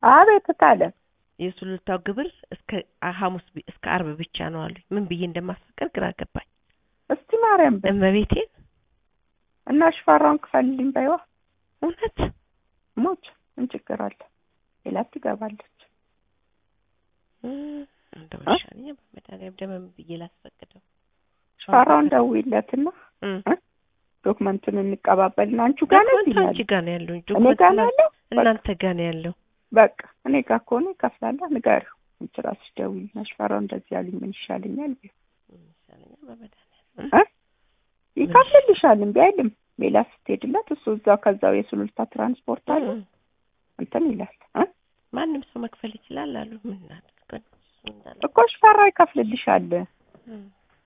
አቤት ታለ የሱሉልታው ግብር እስከ ሐሙስ ቢ- እስከ አርብ ብቻ ነው አሉኝ። ምን ብዬ እንደማስፈቀድ ግራ ገባኝ። እስቲ ማርያም በል እመቤቴን እና ሽፈራውን ክፈልልኝ በይዋ እውነት ሞች ምን ችግር አለ? ሌላ ትገባለች። እም፣ እንደው እ? ይሻለኛል በመድኃኒዓለም ደግሞ ምን ብዬ ላስፈቅደው? ሽፈራውን ደውይለትና እም፣ ዶክመንቱን እንቀባበልና አንቺ ጋር ነው ዶክመንቱ ይላል። አንቺ ጋር ነው ያለው እንጂ እኔ ጋር ነው ያለው። እናንተ ጋር ነው ያለው። በቃ እኔ ጋር ከሆነ ይከፍላል። ንገሪው አንቺ እራስሽ ደውይልና ሽፈራው እንደዚህ ያሉኝ ምን ይሻለኛል ቢው ምን ይሻለኛል በመድኃኒዓለም እ? ይከፍልልሻል። እምቢ አይልም። ሌላ ስትሄድለት እሱ እዛው ከዛው የሱሉልታ ትራንስፖርት አለ እም፣ እንትን ይላል እ? ማንም ሰው መክፈል ይችላል አሉ። ምን እናድርግ እሱ እንዳለ እኮ ሽፈራው ይከፍልልሻል። እም፣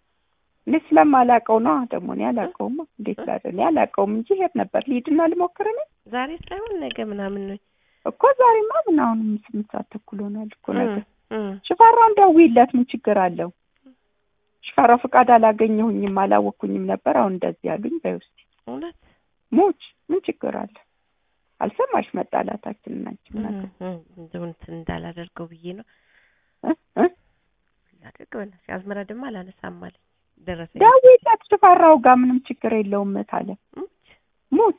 እኔ ስለማላውቀው ነው ደግሞ እኔ አላውቀውማ። እንዴት ላደ እኔ አላውቀውም እንጂ ሄድ ነበር ልሂድና ልሞክር እኔ ዛሬ ሳይሆን ነገ ምናምን ነው። እኮ ዛሬማ ምን አሁንም ስምንት ሰዓት ተኩል ሆኗል እኮ ነገ እም፣ እም፣ ሽፈራውን ደውይለት ምን ችግር አለው? ሽፈራው ፍቃድ አላገኘሁኝም አላወቅኩኝም ነበር አሁን እንደዚህ ያሉኝ በይ ውስጥ እውነት ሞች ምን ችግር አለ? አልሰማሽ መጣላታችንን አንቺ ምን እም፣ አገባሽ? እም፣ እንደው እንትን እንዳላደርገው ብዬ ነው እ? እ? ላደርግ በእናትሽ አዝመራ ደግሞ አላነሳም አለኝ። ደረሰኝ ደውይለት ሽፈራው ጋር ምንም ችግር የለውም ታለ ሙች ሞች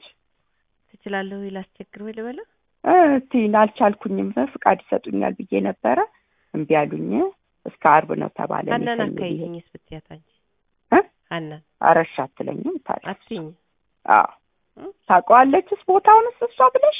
ትችላለህ ወይ ላስቸግር ወይ ልበለው? እቲን አልቻልኩኝም ፍቃድ ይሰጡኛል ብዬ ነበረ እምቢ አሉኝ እስከ አርብ ነው ተባለ እኔ ሀናን ሰኞ ብዬ- አካይኝስ ብትያት አንቺ እ? ሀናን አረሻ አትለኝም ታዲያ አትይኝ አዎ እ? ታውቀዋለችስ ቦታውንስ እሷ ብለሽ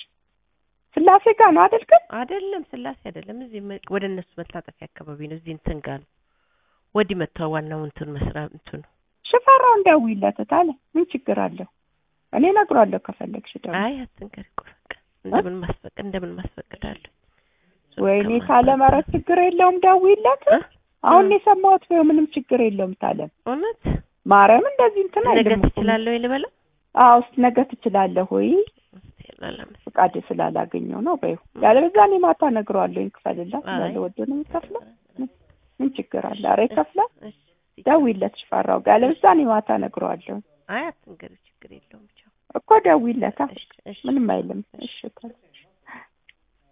ስላሴ ጋር ነው አይደል ግን አይደለም ስላሴ አይደለም። እዚህ መ- ወደ እነሱ መታጠፊያ አካባቢ ነው። እዚህ እንትን ጋር ነው። ወዲህ መጥተው ዋናው እንትን መስራ እንትኑ ሽፈራው እንደውይለት ታለ ምን ችግር አለው እኔ እነግሯለሁ ከፈለግሽ ደግሞ አይ አትንገሪ እኮ በቃ እንደምን ማስፈቀድ እንደምን ማስፈቀዳለሁ። ወይኔ ታለ ኧረ ችግር የለውም ደውይለት እ? አሁን እ? የሰማሁት ወይ ምንም ችግር የለውም ታለ እውነት ማርያም እንደዚህ እንትን ነገ አይልም እኮ። ትችላለህ ወይ ልበለው? አዎ እስኪ ነገ ትችላለህ ወይ እስቲ ላላመስ ፍቃድ ስላላገኘው ነው በይው ያለበዛ እኔ ማታ እነግረዋለሁ ይክፈልላት አይ ስላለ ወዶ ነው የሚከፍለው ምን ችግር አለ ኧረ ይከፍላል እሺ፣ እሺ። ደውይለት ሽፈራው ጋር ያለበዛ እኔ ማታ እነግረዋለሁ አይ አትንገሪ ችግር የለውም ብቻ እኮ ደውይለታ እሺ፣ እሺ። ምንም አይልም እሺ ታዲያ